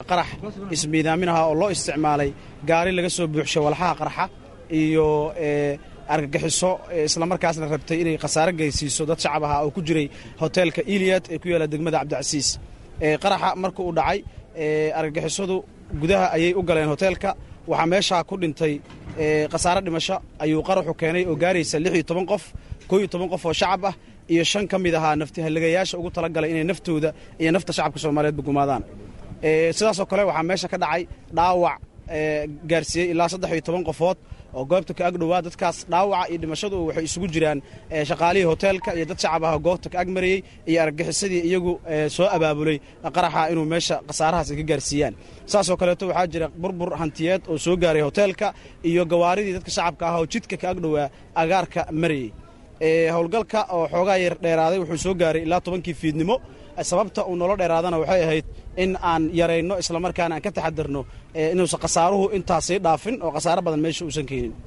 qarax ismiidaaminaha oo loo isticmaalay gaari laga soo buuxshay walxaha qarxa iyo argagixiso islamarkaasna rabtay inay khasaare geysiiso dad shacab ahaa oo ku jiray hoteelka iliyad ee ku yaalla degmada cabdicasiis qaraxa marka uu dhacay argagixisadu gudaha ayay u galeen hoteelka waxaa meeshaa ku dhintay khasaare dhimasho ayuu qaraxu keenay oo gaaraysa lix iyo toban qof koo iyo toban qof oo shacab ah iyo shan ka mid ahaa naftihalligayaasha ugu talagalay inay naftooda iyo nafta shacabka soomaaliyeedba gumaadaan sidaasoo kale waxaa meesha ka dhacay dhaawac gaarsiiyey ilaa saddex iyo toban qofood oo goobta ka agdhowaa dadkaas dhaawaca iyo dhimashadu waxay isugu jiraan shaqaalihii hoteelka iyo dad shacab ah goobta ka agmarayey iyo argagixisadii iyagu soo abaabulay qaraxa inuu meesha khasaarahaas ay ka gaarsiiyaan saasoo kaleeto waxaa jira burbur hantiyeed oo soo gaaray hoteelka iyo gawaaridii dadka shacabka ah oo jidka ka agdhowaa agaarka marayey howlgalka oo xoogaa yar dheeraaday wuxuu soo gaaray ilaa tobankii fiidnimo sababta uu nolo dheeraadana waxay ahayd in aan yarayno islamarkaana aan ka taxadarno inuusan khasaaruhu intaasii dhaafin oo khasaaro badan meesha uusan keenin